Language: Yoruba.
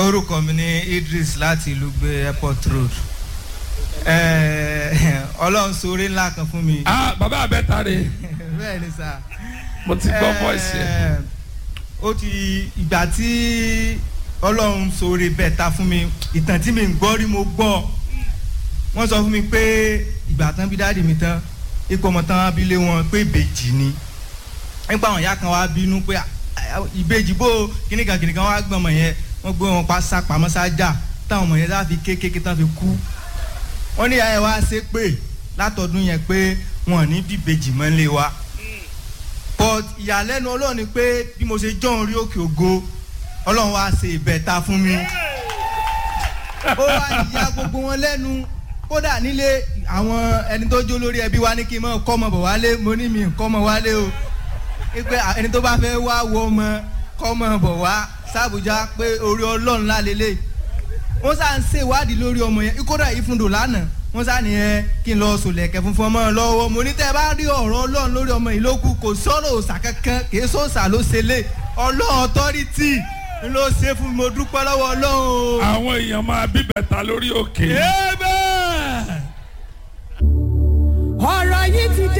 orúkọ mi ní Idris láti ìlú gbé airport road Eh, ọlọ́run sóore ńlá kan fún mi. ah bàbá abẹ́ta rè bẹ́ẹ̀ ni sà. mo ti gbọ́ voice yẹn. Eh, ó ti ìgbà tí ọlọ́run sóore bẹ́ẹ̀ ta fún mi ìtàn tí mi ń gbọ́ rí mo gbọ́ wọ́n sọ fún mi pé ìgbà tán bí dáàdì mi tán ipò ọmọ tán abilé wọn pé ìbejì ni nípa àwọn ìyá kan wá bínú pé "Ah, ah, ìbejì bó kìnìkan kìnìkan wá gbọ́n ọmọ yẹn wọ́n gbé wọn pa sá pamọ́ sájà táwọn ọmọ yẹn láfi kékeré tán fi kú wọ́n ní ìyá yẹn wá ṣe pé látọdún yẹn pé wọn ò ní bí ìbejì mọ́ lé wa but ìyàlẹ́nu ọlọ́run ni pé bí mo ṣe jọ́ orí òkè ògo ọlọ́run wá ṣe ìbẹ̀ta fún mi ó wá ìyá gbogbo wọn lẹ́nu kódà nílé àwọn ẹni tó jó lórí ẹbí wa ní kí n mọ̀ kọ́ ọmọ bọ̀ wálé mo ní mi kọ́ ọmọ wálé o pé ẹni tó bá fẹ́ wá wo ọmọ kọ́ ọmọ bọ̀ wá sàbújá pé orí ọlọ́run lálélẹ̀ wọ́n sá ń ṣèwádìí lórí ọmọ yẹn kódà ìfúndò lánàá wọ́n sá ní ẹ kí n lọ sòlẹ̀kẹ̀ funfun ọmọ lọ́wọ́ mo ní tẹ́ ẹ bá rí ọ̀rọ̀ ọlọ́run lórí ọmọ yìí lókù kò sọ̀rọ̀ òòsà kankan kì í sọ̀sà ló ṣe lé ọlọ́run ọtọ́rìtì ló ṣe fún mi mo dúpẹ́ lọ́wọ́ ọlọ́run o. àwọn èèyàn máa bí bẹ̀ta lórí òkè. Amen.